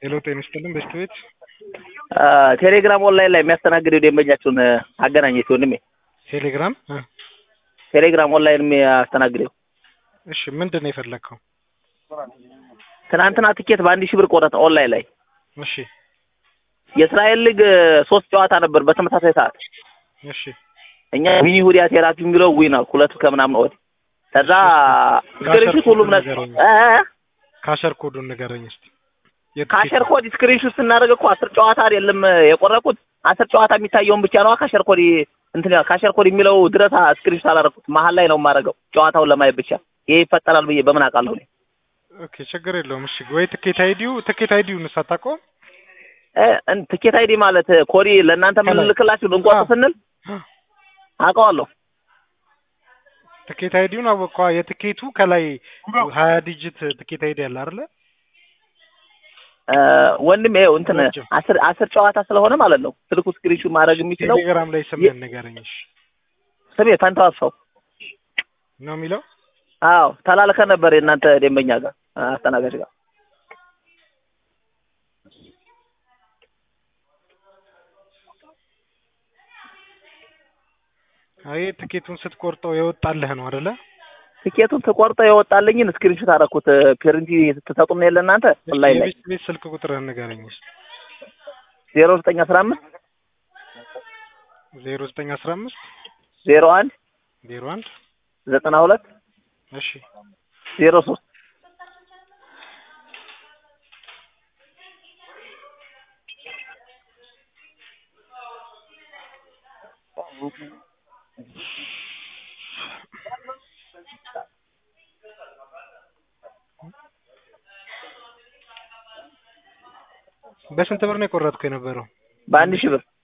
ሄሎ ጤና ይስጥልን በስት ቤት ቴሌግራም ኦንላይን ላይ የሚያስተናግደው ደንበኛችሁን አገናኘት ወንድሜ። ቴሌግራም እ ቴሌግራም ኦንላይን የሚያስተናግደው እሺ ምንድን ነው የፈለግከው? ትናንትና ትኬት በአንድ ሺህ ብር ቆረጠ ኦንላይን ላይ። እሺ የእስራኤል ሊግ ሶስት ጨዋታ ነበር በተመሳሳይ ሰዓት። እሺ እኛ ሚኒ ሁዲያ ቴራፒ የሚለው ዊን ነው ሁለት ከምናምን ወዲህ ከዛ ስክሪንሹት ሁሉም ነገር እ እ ካሸር ኮዱን ንገረኝ እስቲ። ካሸር ኮድ ስክሪንሹት ስናደርግ እኮ አስር ጨዋታ አይደለም የቆረኩት አስር ጨዋታ የሚታየውን ብቻ ነው ካሸር ኮድ እንትን ካሸር ኮድ የሚለው ድረስ ስክሪንሹት አላደረኩት መሀል ላይ ነው የማደርገው ጨዋታውን ለማየት ብቻ ይሄ ይፈጠራል ብዬ በምን አውቃለሁ እኔ ኦኬ ችግር የለውም። እሺ ወይ ትኬት አይዲው ትኬት አይዲውን ሳታውቀው እ እን- ትኬት አይዲ ማለት ኮዲ ለእናንተ ከላይ። የምንልክላችሁ ልንቆርጥ አዎ። ስንል አውቀዋለሁ ትኬት አይዲውን አወቀዋ። የትኬቱ ከላይ ሀያ ዲጂት ትኬት አይዲ አለ አይደለ? እ ወንድም ይኸው እንትን ረጅም። አስር አስር ጨዋታ ስለሆነ ማለት ነው ስልኩ ስክሪንሹት ማድረግ የሚችለው ቴሌግራም ላይ ስምህን ንገረኝ እሺ። ስሜ ፈንታው አስፋው ነው የሚለው አዎ ተላልከ ነበር የእናንተ ደንበኛ ጋር አስተናጋጅ ጋር አይ ትኬቱን ስትቆርጠው የወጣልህ ነው አይደለ? ትኬቱን ተቆርጦ የወጣልኝን ስክሪንሹት አደረኩት ፕሪንት ትሰጡም የለ እናንተ ኦንላይን ላይ የቤት ቤት ስልክ ቁጥርህን ንገረኝ እስቲ። ዜሮ ዘጠኝ አስራ አምስት ዜሮ ዘጠኝ አስራ አምስት ዜሮ አንድ ዜሮ አንድ ዘጠና ሁለት እሺ ዜሮ ሶስት በስንት ብር ነው የቆረጥከው የነበረው? በአንድ ሺህ ብር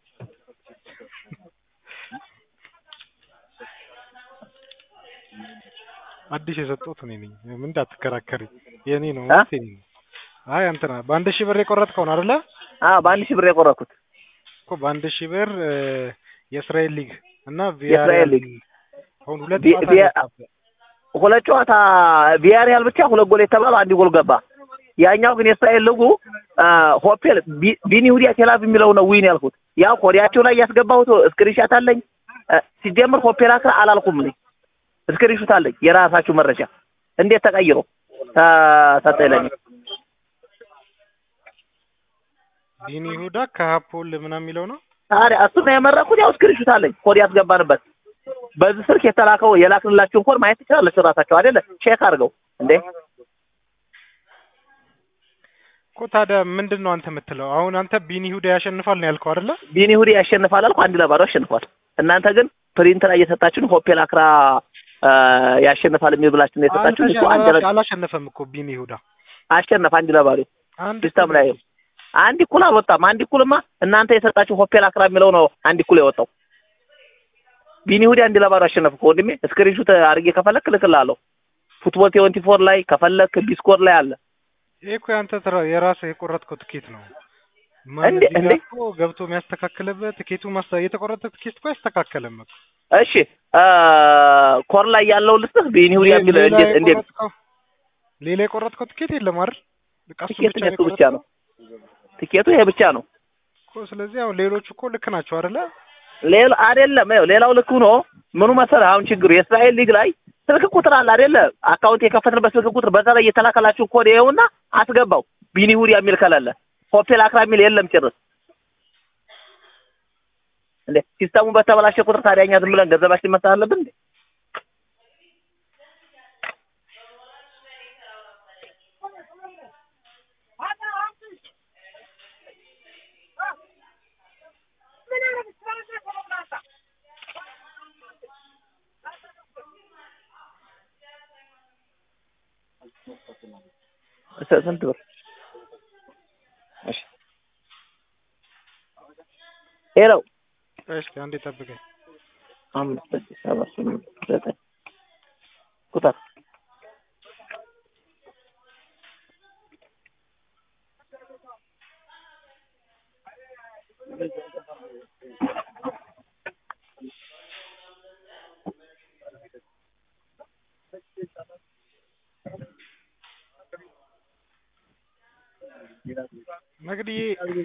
አዲስ የሰጠሁት እኔ ነኝ። ምን እንዳትከራከሪ የኔ ነው አ? ማለት የኔ ነው። አይ አንተና በአንድ ሺህ ብር የቆረጥከው ነው አይደለ? አዎ በአንድ ሺህ ብር የቆረኩት እኮ በአንድ ሺህ ብር እ፣ የእስራኤል ሊግ እና የእስራኤል ቪያሪያል ሊግ አሁን ሁለት ቪ- ጨዋታ ቪያ- ገባበት። ሁለት ጨዋታ ቪያሪያል ብቻ ሁለት ጎል የተባለው አንድ ጎል ገባ። ያኛው ግን የእስራኤል ልጉ ሆቴል ቢ- ቢኒ ሁዲያ ቴላቭ የሚለው ነው ዊን ያልኩት። ያው ኮዲያቸው ላይ ያስገባሁት ስክሪንሻት አለኝ። እ፣ ሲጀምር ሆፔል አክራ አላልኩም እኔ ስክሪንሹት አለኝ። የራሳችሁ መረጃ እንዴት ተቀይሮ ተሰጠ ይለኝ ቢኒ ይሁዳ ከሀፖል ምናምን የሚለው ነው። ታዲያ እሱ ነው የመረኩት። ያው ስክሪንሹት አለኝ ኮድ ያስገባንበት በዚህ ስልክ የተላከው የላክንላችሁን ኮድ ማየት ትችላለች ራሳቸው አይደለ ቼክ አድርገው እንዴ እኮ ታዲያ ምንድን ነው አንተ የምትለው? አሁን አንተ ቢኒ ይሁዳ ያሸንፋል ነው ያልከው አይደለ? ቢኒ ሁዲ ያሸንፋል አልኩ አንድ ለባዶ አሸንፏል። እናንተ ግን ፕሪንት ላይ እየሰጣችሁን ሆፔል አክራ አ፣ ያሸንፋል የሚል ብላችሁ ነው የሰጣችሁን። እሱ አንድ ለ- አላሸነፈም እኮ ቢኒ ይሁዳ አሸነፈ አንድ ለባዶ አንድ ሲስተም ላይ አንድ እኩል አልወጣም። አንድ እኩልማ እናንተ የሰጣችሁ ሆፔል አክራ የሚለው ነው አንድ እኩል የወጣው። ቢኒ ሁዲ አንድ ለባዶ አሸነፈ እኮ ወንድሜ። ስክሪንሹት አድርጌ ከፈለክ እልክልሃለሁ። ፉትቦል ትዌንቲ ፎር ላይ ከፈለክ ቢስኮር ላይ አለ። ይሄ እኮ ያንተ ትራ የራስህ የቆረጥከው ትኬት ነው። ማን እንዴ- እዚህ ጋር እንዴ? እኮ ገብቶ የሚያስተካክልበት ትኬቱ ማስታ የተቆረጠ ትኬት እኮ አይስተካከልም እኮ። እሺ አ፣ ኮር ላይ ያለው ልስጥህ ቢኒ ሁዲ ሌ- የሚል ሌላ እንዴት እንዴት የቆረጥከው ሌላ የቆረጥከው ትኬት የለም አይደል? በቃ እሱ ትኬት ብቻ ነው እሱ ብቻ የቆረጥከው ነው ትኬቱ ይሄ ብቻ ነው። እኮ። ስለዚህ አሁን ሌሎቹ እኮ ልክ ናቸው አይደለ? ሌላ አይደለም ይኸው ሌላው ልክ ሆኖ ምኑ መሰለህ አሁን ችግሩ የእስራኤል ሊግ ላይ ስልክ ቁጥር አለ አይደለ አካውንት የከፈትንበት ስልክ ቁጥር በዛ ላይ የተላከላችሁ ኮድ ይኸውና አስገባው ቢኒ ሁዲ የሚል ከሌለ ሆቴል አክራ የሚል የለም ጭርስ እንዴ ሲስተሙ በተበላሸ ቁጥር ታዲያ እኛ ዝም ብለን ገንዘባችን መስጠት አለብን እንዴ ስ- ስንት ብር እሺ ሄሎ እስኪ አንዴ ጠብቀኝ። አምስት ስድስት ሰባት ስምንት ዘጠኝ ቁጥር መግዲዬ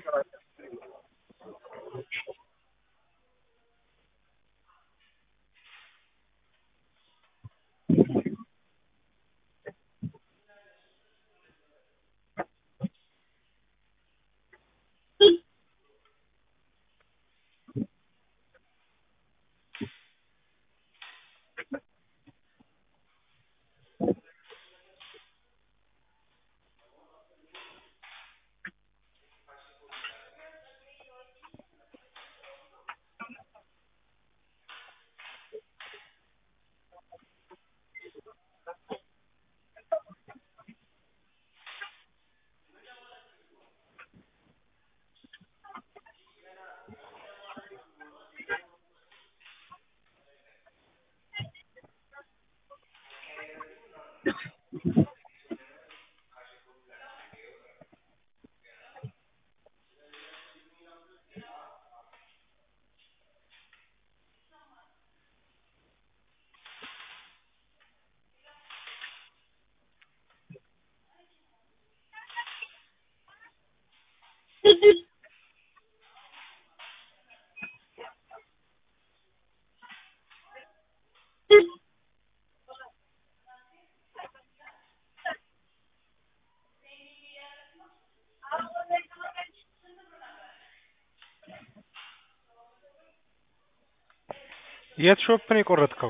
የት ሾፕ ነው የቆረጥከው?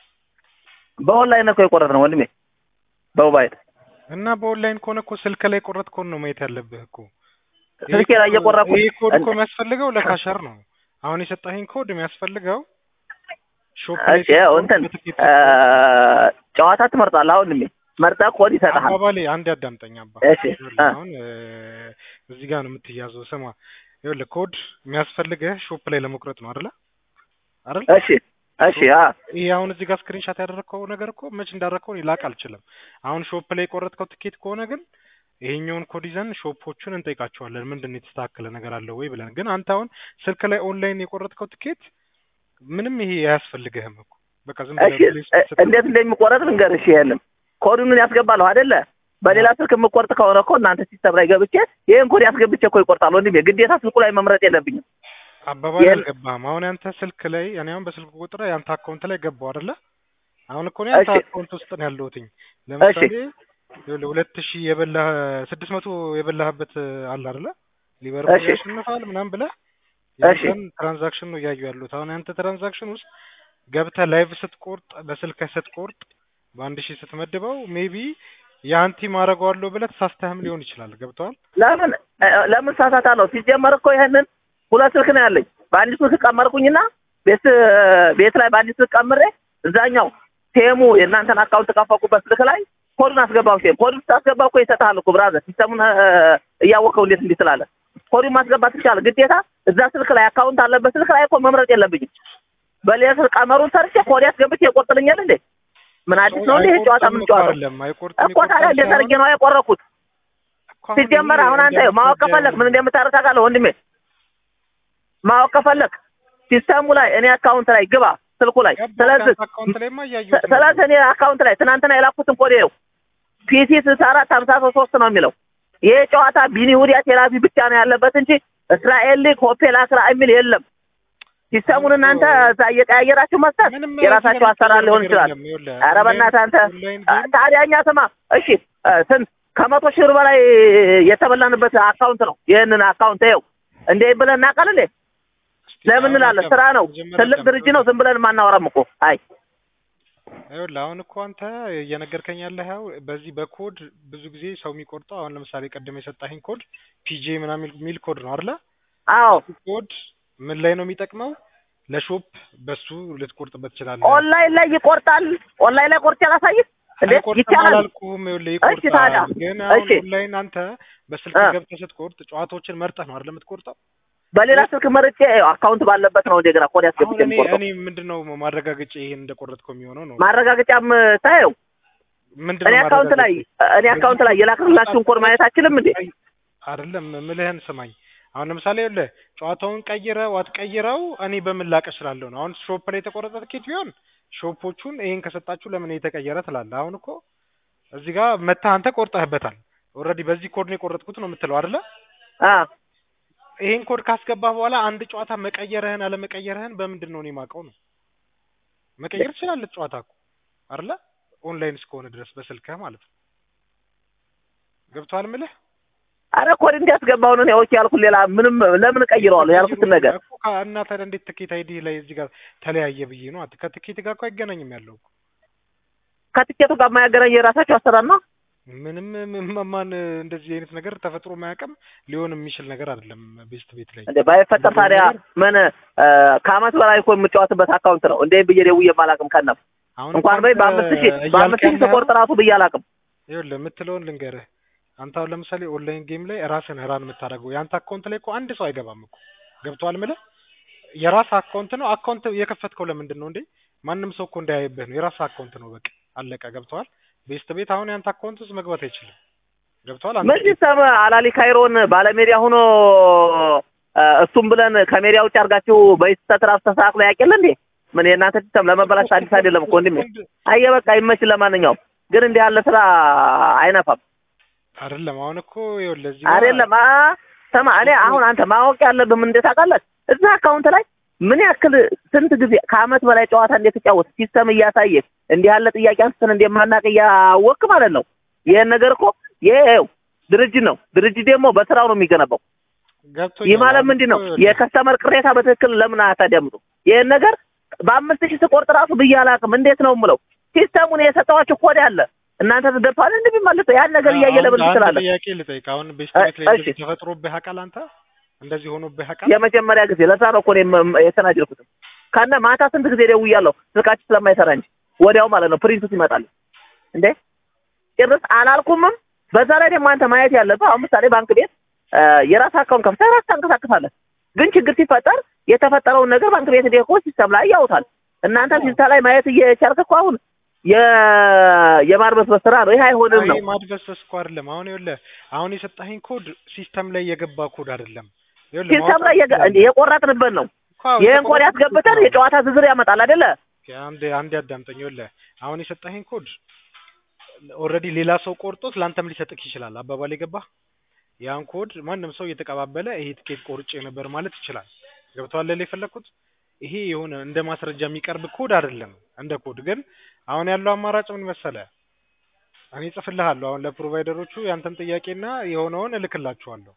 በኦንላይን እኮ የቆረጥነው ወንድሜ በሞባይል እና በኦንላይን ከሆነ እኮ ስልክ ላይ ቆረጥከውን ነው ማየት ያለብህ እኮ። ስልኬ ላይ እየቆረጥኩ ይሄ ኮድ እኮ የሚያስፈልገው ለካሸር ነው። አሁን የሰጠኸኝ ኮድ የሚያስፈልገው ሾፕ ላይ እሺ ያው እንትን በትኬት እ ጨዋታ ትመርጣለህ አሁን ወንድሜ መርጠህ ኮድ ይሰጥሃል አባባሌ አንድ ያዳምጠኝ አባ እሺ ይኸውልህ አ አሁን እ እዚህ ጋር ነው የምትያዘው። ስማ ይኸውልህ ኮድ የሚያስፈልግህ ሾፕ ላይ ለመቁረጥ ነው አይደለ? አይደል? እሺ እሺ አ ይሄ አሁን እዚህ ጋር ስክሪንሻት ያደረግከው ነገር እኮ መች እንዳደረግከው እኔ ላቅ አልችልም። አሁን ሾፕ ላይ የቆረጥከው ትኬት ከሆነ ግን ይሄኛውን ኮድ ይዘን ሾፖቹን እንጠይቃቸዋለን ምንድን ነው የተስተካከለ ነገር አለ ወይ ብለን። ግን አንተ አሁን ስልክ ላይ ኦንላይን የቆረጥከው ትኬት ምንም ይሄ አያስፈልግህም እኮ በቃ ዝም እሺ ብለህ ፕሌይ እ- ስትል እንዴት እንደሚቆረጥ ልንገርሽ። ይሄንን ኮዱን ያስገባለሁ አይደለ? በሌላ ስልክ የምቆርጥ ከሆነ እኮ እናንተ ሲስተም ላይ ገብቼ ይሄን ኮድ ያስገብቼ እኮ ይቆርጣል ወንድሜ። ግዴታ ስልኩ ላይ መምረጥ የለብኝም። አባባል የለ- አልገባህም። አሁን ያንተ ስልክ ላይ እኔ አሁን በስልክ ቁጥር ያንተ አካውንት ላይ ገባው አይደለ? አሁን እኮ ነው ያንተ እሺ አካውንት ውስጥ ነው ያለሁትኝ። ለምሳሌ ይኸውልህ ሁለት ሺህ የበላህ ስድስት መቶ የበላህበት አለ አይደለ? ሊቨርፑል እሺ ያሸንፋል ምናምን ብለህ እሺ ያንተን ትራንዛክሽን ነው እያዩ ያሉት። አሁን ያንተ ትራንዛክሽን ውስጥ ገብተህ ላይቭ ስትቆርጥ በስልክህ ስትቆርጥ በአንድ ሺህ ስትመድበው ሜቢ የአንቲ ማድረገዋለሁ ብለህ ተሳስተህም ሊሆን ይችላል። ገብተዋል? ለምን እ- ለምን ሳሳታለሁ? ሲጀመር እኮ ይሄንን ሁለት ስልክ ነው ያለኝ። በአንድ ስልክ ቀመርኩኝና ቤት ቤት ላይ በአንድ ስልክ ቀምሬ እዛኛው ቴሙ የእናንተን አካውንት ከፈኩበት ስልክ ላይ ኮዱን አስገባው። ቴም ኮዱን ስታስገባ እኮ ይሰጥሃል እኮ ብራዘር። ሲስተሙን እ፣ እያወቀው እንዴት እንዲህ ትላለህ? ኮዱን ማስገባት ትችላለህ። ግዴታ እዛ ስልክ ላይ አካውንት አለበት ስልክ ላይ እኮ መምረጥ የለብኝም። በሌላ ስልክ ቀመሩን ሰርቼ ኮድ ያስገብቼ ይቆርጥልኛል እንዴ? ምን አዲስ ነው እንዴ? ይሄ ጨዋታ አይቆርጥም ምን እኮ ጨዋታ አይደለም አይቆርጥም እኮ ታዲያ እንዴት አድርጌ ነው የቆረኩት? እኮ አሁን ሲጀመር ይሄ አሁን አንተ እንደ ማወቅ ጉዳዩ ከፈለክ ምን እንደምታደርግ ታውቃለህ ወንድሜ። ማወቅ ከፈለክ ሲስተሙ ላይ እኔ አካውንት ላይ ግባ ስልኩ ላይ። ገባህ? ስለዚህ ከአንተ አካውንት ላይማ እያየሁት ነው። ስለዚህ እኔ አካውንት ላይ ትናንትና የላኩትን ኮድ ነው ፒሲ ስልሳ አራት ሀምሳ ሶስት ሶስት ነው የሚለው። ይሄ ጨዋታ ቢኒ ሁዲያ ቴላቪ ብቻ ነው ያለበት እንጂ እስራኤል ሊግ ሆፔል አስራ የሚል የለም። ሲስተሙን እናንተ እዛ እየቀያየራችሁ መስጠት ምንም የራሳችሁ አሰራር ሊሆን ነገር ይችላል። የለም። ይኸውልህ ኧረ በእናትህ አንተ ኦንላይን አ- ጌም ታዲያ እኛ ስማ፣ እሺ እ፣ ስንት ከመቶ ሺህ ብር በላይ የተበላንበት አካውንት ነው። ይህንን አካውንት ይኸው እንዴ ብለን እናውቃለን እንዴ? እስኪ ለምን አሁን እንላለን? አዳም- ስራ ነው፣ መጀመሪያ ትልቅ አዳም- ድርጅት ነው። ዝም ብለን ማናወራም እኮ አይ ይኸውልህ አሁን እኮ አንተ እየነገርከኝ ያለኸው በዚህ በኮድ ብዙ ጊዜ ሰው የሚቆርጠው አሁን ለምሳሌ ቀደም የሰጣኸኝ ኮድ ፒጄ ምናምን የሚል ኮድ ነው አይደለ? አዎ ኮድ ምን ላይ ነው የሚጠቅመው? ለሾፕ በሱ ልትቆርጥበት ትችላለህ። ኦንላይን ላይ ይቆርጣል። ኦንላይን ላይ ቆርጬ ላሳይህ እንዴ? አይቆርጥም ይቻላል። አላልኩህም። ይኸውልህ እሺ ታዲያ ይቆርጣል። ግን አሁን እሺ ኦንላይን አንተ በስልክ እ ገብተህ ስትቆርጥ ጨዋታዎችን መርጠህ ነው አይደል የምትቆርጠው? በሌላ ስልክ መርጬ አካውንት ባለበት ነው እንደገና ኮድ አሁን ያስገብቼ እኔ የምቆርጠው። እኔ ምንድነው ማረጋገጫ ይሄን እንደቆረጥከው የሚሆነው ነው ማረጋገጫም ታየው ምንድነው እኔ አካውንት ላይ እኔ አካውንት ላይ የላክላችሁን ኮድ ማየት አችልም እንዴ? አይደለም ምልህን ስማኝ። አሁን ለምሳሌ ይኸውልህ ጨዋታውን ቀይረው አትቀይረው እኔ በምን ላቅ እችላለሁ ነው። አሁን ሾፕ ላይ የተቆረጠ ትኬት ቢሆን ሾፖቹን ይሄን ከሰጣችሁ ለምን የተቀየረ ትላለህ። አሁን እኮ እዚህ ጋር መተህ አንተ ቆርጠህበታል። ኦልሬዲ በዚህ ኮድ ነው የቆረጥኩት ነው የምትለው አይደለ? አ ይሄን ኮድ ካስገባህ በኋላ አንድ ጨዋታ መቀየርህን አለመቀየርህን በምንድን ነው እኔ የማውቀው ነው? መቀየር ትችላለህ ጨዋታ እኮ አይደለ? ኦንላይን እስከሆነ ድረስ በስልክህ ማለት ነው። ገብቶሃል የምልህ? አረ ኮድ እንዲያስገባው ነው ኦኬ ያልኩት። ሌላ ምንም ለምን ቀይረዋለሁ ያልኩትን ነገር እኮ ከ- እና ታዲያ እንዴት ትኬት አይዲ ላይ እዚህ ጋር ተለያየ ብዬ ነው። አት- ከትኬት ጋር እኮ አይገናኝም ያለው እኮ ከትኬቱ ጋር የማያገናኝ የራሳቸው አሰራር ነው። ምንም ም- ማን እንደዚህ አይነት ነገር ተፈጥሮ ማያውቅም ሊሆን የሚችል ነገር አይደለም። ቤስት ቤት ላይ እንደ ባይፈጠር ታዲያ ምን እ፣ ከአመት በላይ እኮ የምጫወትበት አካውንት ነው እንዴ ብዬ ደውዬ አላውቅም። ከነም አሁን እንኳን በይ በአምስት ሺህ በአምስት ሺህ ስቆርጥ ራሱ ብዬ አላውቅም። ይኸውልህ የምትለውን ልንገርህ። አንተ አሁን ለምሳሌ ኦንላይን ጌም ላይ ራስን ራን የምታደርገው የአንተ አካውንት ላይ እኮ አንድ ሰው አይገባም እኮ ገብቶሃል የምልህ የራስ አካውንት ነው። አካውንት የከፈትከው ለምንድን ነው እንዴ? ማንም ሰው እኮ እንዳያይብህ ነው። የራስ አካውንት ነው በቃ አለቀ። ገብቶሃል? ቤስት ቤት አሁን የአንተ አካውንት ውስጥ መግባት አይችልም። ገብቶሃል? አንተ ምን ሲስተም አላሊ ካይሮን ባለሜዲያ ሆኖ እ፣ እሱም ብለን ከሜዲያ ውጭ አድርጋችሁ በስህተት ራሱ ተስተካክሎ ያውቅል እንዴ? ምን የእናንተ ሲስተም ለመበላሽ አዲስ አይደለም እኮ ወንድሜ። አየ በቃ ይመችል። ለማንኛውም ግን እንዲህ ያለ ስራ አይነፋም። አይደለም አሁን እኮ ይኸውልህ እዚህ ጋር አይደለም አ ሰማ እኔ አሁን አንተ ማወቅ ያለብህ ምን እንዴት ታውቃለህ? እዛ አካውንት ላይ ምን ያክል ስንት ጊዜ ከአመት በላይ ጨዋታ እንዴት ተጫወት ሲስተም እያሳየህ እንዲህ ያለ ጥያቄ አንስተን እንደማናቅ እያወቅህ ማለት ነው። ይሄን ነገር እኮ ይሄው ድርጅት ነው። ድርጅት ደግሞ በስራው ነው የሚገነባው። ገብቶኛል። ይህ ማለት አሁን ምንድን ነው? እኮ ይኸውልህ የከስተመር ቅሬታ በትክክል ለምን አታዳምጡ? ይሄን ነገር በአምስት ሺህ ስቆርጥ ራሱ ብዬ አላውቅም። እንዴት ነው የምለው? ሲስተሙን የሰጠኋችሁ ኮድ አለ እናንተ ትደፋል እንደሚመልሰው ያን ነገር እያየ አሁን ለምን አንድ ትችላለህ? ጥያቄ ልጠይቅ። አሁን ቤስት እ- ቤት ላይ እሺ። እንደዚህ ተፈጥሮብህ ያውቃል? አንተ እንደዚህ ሆኖብህ ያውቃል? የመጀመሪያ ጊዜ ለዛ ነው እኮ እኔም የተናጀርኩትም ከነ ማታ ስንት ጊዜ ደውያለሁ ስልካችሁ ስለማይሰራ እንጂ ወዲያው ማለት ነው ፕሪንቱ ሲመጣል እንዴ ጭርስ አላልኩምም በዛ ላይ ደግሞ አንተ ማየት ያለብህ አሁን ምሳሌ ባንክ ቤት እ፣ የራስ አካውንት ከፍተህ ራስ ታንቀሳቅሳለህ ግን ችግር ሲፈጠር የተፈጠረውን ነገር ባንክ ቤት ሄደህ እኮ ሲስተም ላይ ያውታል እናንተ ሲስተም ላይ ማየት እየቻልክ እኮ አሁን የ- የማርበስበስ ስራ ነው ይሄ አይሆንም ነው አይ ማድበስበስ እኮ አይደለም። አሁን ይኸውልህ አሁን የሰጠኸኝ ኮድ ሲስተም ላይ የገባ ኮድ አይደለም። ይኸውልህ ሲስተም ላይ የገ- እንዴ የቆረጥንበት ነው እኮ አዎ፣ ይህን ኮድ የተቆረጠ ያስገብተን ነው። የጨዋታ ዝርዝር ያመጣል አይደለ አንድ አንድ ያዳምጠኝ። ይኸውልህ አሁን የሰጠኸኝ ኮድ ኦልሬዲ ሌላ ሰው ቆርጦት ለአንተም ሊሰጥክ ይችላል። አባባል የገባህ ያን ኮድ ማንም ሰው እየተቀባበለ ይሄ ትኬት ቆርጬ ነበር ማለት ይችላል። ገብቶሃል አይደል የፈለኩት? ይሄ የሆነ እንደ ማስረጃ የሚቀርብ ኮድ አይደለም። እንደ ኮድ ግን አሁን ያለው አማራጭ ምን መሰለህ? እኔ እጽፍልሃለሁ አሁን ለፕሮቫይደሮቹ ያንተን ጥያቄና የሆነውን እልክላችኋለሁ።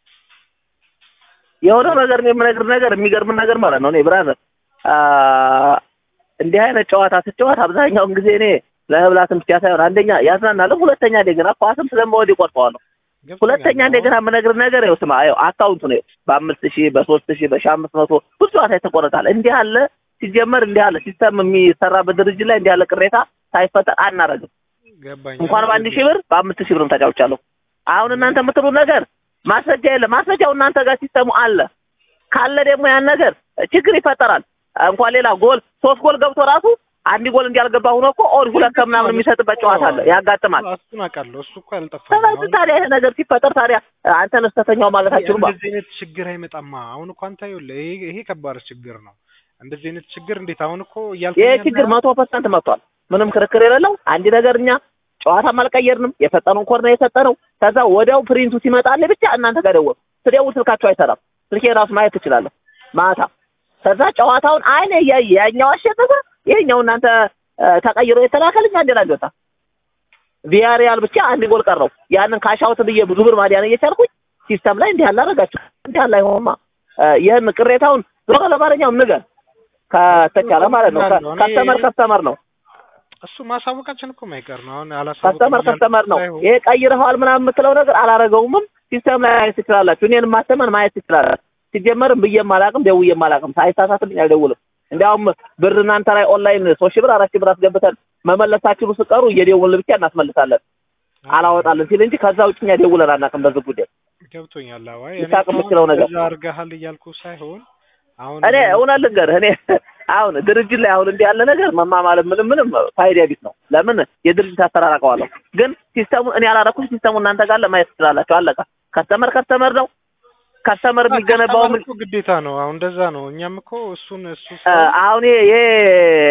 የሆነው ነገር ነው የምነግርህ ነገር የሚገርም ነገር ማለት ነው። እኔ ብራዘር አ እንዲህ አይነት ጨዋታ ስጨዋት አብዛኛውን ጊዜ እኔ ለመብላትም ብቻ ሳይሆን አንደኛ ያዝናናልም፣ ሁለተኛ እንደገና ኳስም ስለምወድ ይቆርጠዋለሁ። ገብቶኛል? ሁለተኛ እንደገና የምነግርህ ነገር ይኸው ስማ፣ ይኸው አካውንቱ ነው በአምስት ሺህ በሶስት ሺህ በሺህ አምስት መቶ ብዙ ጨዋታ ይተቆረጣል። እንዲህ አለ ሲጀመር እንዲህ አለ ሲስተም የሚሰራበት ድርጅት ላይ እንዲህ ያለ ቅሬታ ሳይፈጠር አናረግም። ገባኝ። እንኳን በአንድ ሺህ ብር በአምስት ሺህ ብርም ተጫውቻለሁ። አሁን እናንተ የምትሉት ነገር ማስረጃ የለም። ማስረጃው እናንተ ጋር ሲስተሙ አለ። ካለ ደግሞ ያን ነገር ችግር ይፈጠራል። እንኳን ሌላ ጎል ሶስት ጎል ገብቶ ራሱ አንድ ጎል እንዲያልገባ ሆኖ እኮ ኦድ ሁለት ከምናምን የሚሰጥበት ጨዋታ አለ፣ ያጋጥማል። እሱን አውቃለሁ። እሱ እኮ አልጠፋም። ስለዚህ ታዲያ ይሄ ነገር ሲፈጠር ታዲያ አንተን ስተተኛው ማለት አችሉም እንደዚህ አይነት ችግር አይመጣማ። አሁን እኮ አንተ ይኸውልህ ይሄ ይሄ ከባድ ችግር ነው። እንደዚህ አይነት ችግር እንዴት አሁን እኮ እያልኩኝ ይሄ ያለኸው- ችግር መቶ ፐርሰንት መጥቷል። ምንም ክርክር የሌለው አንድ ነገር እኛ ጨዋታም አልቀየርንም። የሰጠነውን ኮድ ነው የሰጠነው። ከዛ ወዲያው ፕሪንቱ ሲመጣልህ ብቻ እናንተ ጋር ደወል። ስደውል ስልካቸው አይሰራም። ስልኬ ራሱ ማየት ትችላለህ ማታ። ከዛ ጨዋታውን አይነ እያየ ያኛው አሸነፈ፣ ይሄኛው እናንተ እ፣ ተቀይሮ የተላከልኝ አንድ ላይ ወጣ። ቪያሪያል ብቻ አንድ ጎል ቀረው። ያንን ካሻውት ብዬ ብዙ ብር ማዲያን እየቻልኩኝ ሲስተም ላይ እንዲህ ያለ አደረጋችሁ እንዲህ ያለ አይሆንማ። እ፣ ይህን ቅሬታውን ዞሮ ለማንኛውም ንገር ከተቻለ ማለት ነው። ከ- ከስተመር ከስተመር ነው እሱ ማሳወቃችን እኮ ማይቀር ነው። አሁን አላሳወቅም ከስተመር እያልኩ ከስተመር ነው። ሳይሆን ይሄ ቀይረኸዋል ምናምን የምትለው ነገር አላረገውምም። ሲስተም ላይ ማየት ትችላላችሁ። እኔን ማስተመን ማየት ትችላላችሁ። ሲጀመርም ብዬም አላቅም ደውዬም አላቅም። ሳይሳሳትልኝ አልደውልም። እንዲያውም ብር እናንተ ላይ ኦንላይን ሶስት ሺህ ብር አራት ሺህ ብር አስገብተን መመለሳችሁ ስቀሩ እየደውልን ብቻ እናስመልሳለን አላወጣልን ሲል እንጂ ከዛ ውጭ እኛ ደውለን አናውቅም በዚህ ጉዳይ። ገብቶኛል። አዋይ ይሳቅ የምትለው ነገር እዛ አድርገሃል እያልኩ ሳይሆን አሁን እኔ እውነት ልንገርህ እኔ አሁን ድርጅት ላይ አሁን እንዲህ ያለ ነገር መማማልም ምንም ምንም ፋይዳ ቢስ ነው። ለምን የድርጅት አሰራር አውቀዋለሁ። ግን ሲስተሙ እኔ ያላረኩት ሲስተሙ እናንተ ጋር ለማየት ትችላላችሁ። አለቃ ከስተመር ከስተመር ነው። ከስተመር የሚገነባው ከስተመር እኮ ግዴታ ነው። አሁን እንደዛ ነው። እኛም እኮ እሱን እሱ እ፣ አሁን ይሄ ይሄ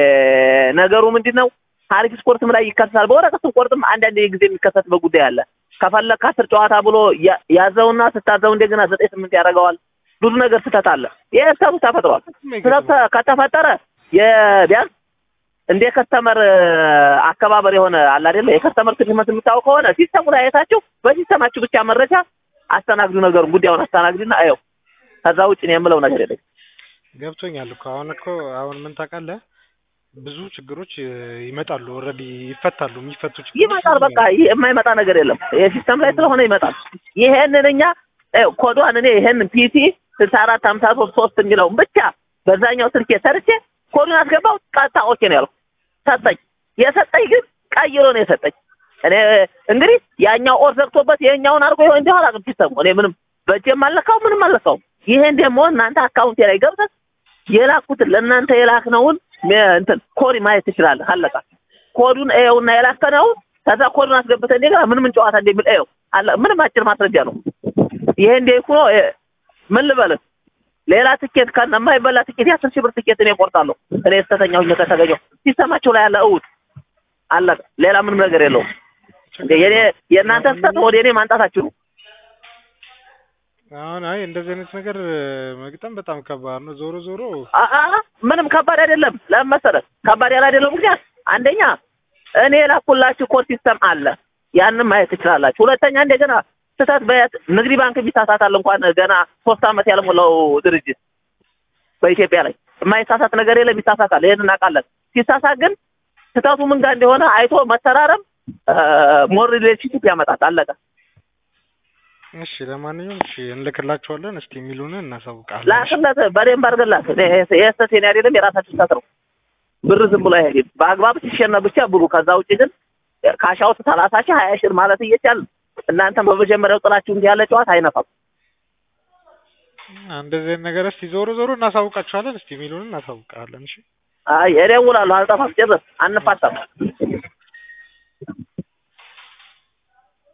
ነገሩ ምንድን ነው? ሀሪፍ ስፖርትም ላይ ይከሰታል። በወረቀት ስፖርትም አንዳንድ ጊዜ የሚከሰትበት ጉዳይ አለ። ከፈለክ አስር ጨዋታ ብሎ ያ- ያዘውና ስታዘው እንደገና ዘጠኝ ስምንት ያደርገዋል። ብዙ ነገር ስህተት አለ። ይሄ ስህተቱ ተፈጥሯል። ስህተት ተ- ከተፈጠረ የቢያንስ እንደ ከስተመር አከባበር የሆነ አለ አይደለ የከስተመር ትግመት የምታውቅ ከሆነ ሲስተሙ ላይ አይታችሁ በሲስተማችሁ ብቻ መረጃ አስተናግዱ፣ ነገሩን ጉዳዩን አስተናግዱና አየው። ከዛ ውጭ ነው የምለው ነገር የለም። ገብቶኛል እኮ አሁን እኮ አሁን ምን ታውቃለህ፣ ብዙ ችግሮች እ, ይመጣሉ ኦልሬዲ ይፈታሉ። የሚፈቱ ችግሮች ይመጣል። በቃ ይህ የማይመጣ ነገር የለም። ይሄ ሲስተም ላይ ስለሆነ ይመጣል። ይሄንን እኛ ይኸው ኮዷን እኔ ይሄንን ፒሲ ስልሳ አራት ሀምሳ ሶስት ሶስት የሚለውን ብቻ በዛኛው ስልኬ ሰርቼ ኮዱን አስገባው። ቀጥታ ኦኬ ነው ያልኩት። ሰጠኝ። የሰጠኝ ግን ቀይሮ ነው የሰጠኝ። እኔ እንግዲህ ያኛው ኦር ዘግቶበት ይሄኛውን አድርጎ ይሆን እንዲሁ አላውቅም። ሲስተሙ እኔ ምንም በእጄም አልለካው ምንም አልለካውም። ይሄን ደግሞ እናንተ አካውንቴ ላይ ገብተህ የላኩትን ለእናንተ የላክነውን ሜ- እንትን ኮድ ማየት ትችላለህ። አለቃ ኮዱን እየውና የላከነው ከዛ ኮዱን አስገብተህ እንደገና ምን ምን ጨዋታ እንደሚል እየው። አለ ምንም አጭር ማስረጃ ነው። ይሄ እንደ ሆኖ ምን ልበልህ ሌላ ትኬት ከነ የማይበላ ትኬት የአስር ሺህ ብር ትኬት እኔ እቆርጣለሁ። እኔ ስተተኛ ሁኜ ከተገኘሁ ሲስተማቸው ላይ ያለ እውት አለቀ። ሌላ ምንም ነገር የለውም። እንደ የኔ የእናንተ ስተት ወደ እኔ ማንጣታችሁ ነው። አሁን አይ እንደዚህ አይነት ነገር እ, መግጠም በጣም ከባድ ነው። ዞሮ ዞሮ አ- አ- ምንም ከባድ አይደለም። ለምን መሰለህ ከባድ ያለ አይደለም ምክንያት አንደኛ እኔ የላኩላችሁ ኮድ ሲስተም አለ፣ ያንን ማየት ትችላላችሁ። ሁለተኛ እንደገና ስህተት በየት ንግድ ባንክ ቢሳሳታል እንኳን ገና ሶስት ዓመት ያልሞላው ድርጅት በኢትዮጵያ ላይ የማይሳሳት ነገር የለም፣ ይሳሳታል። ይሄን እናውቃለን። ሲሳሳት ግን ስህተቱ ምን ጋር እንደሆነ አይቶ መተራረም ሞር ሪሌሽንሽፕ ያመጣል። አለቀ። እሺ፣ ለማንኛውም እሺ እንልክላቸዋለን። እስቲ የሚሉንን እናሳውቃለን። ላክለት በደንብ አድርግላት። እኔ ይሄ ስህተት የኔ አይደለም፣ የራሳችሁ ስህተት ነው። ብር ዝም ብሎ አይሄድም። በአግባብ ሲሸነፍ ብቻ ብሩ። ከዛ ውጭ ግን ካሻውት ሰላሳ ሺህ ሀያ ሺህ ማለት እየቻል እናንተም በመጀመሪያው ጥላችሁ እንዲህ ያለ ጨዋታ አይነፋም። እንደዚህ አይነት ነገር እስቲ ዞሮ ዞሮ እናሳውቃቸዋለን። እስቲ የሚሉንን እናሳውቃለን። እሺ አይ እደውላለሁ፣ አልጠፋም። ጭርስ አንፋታም።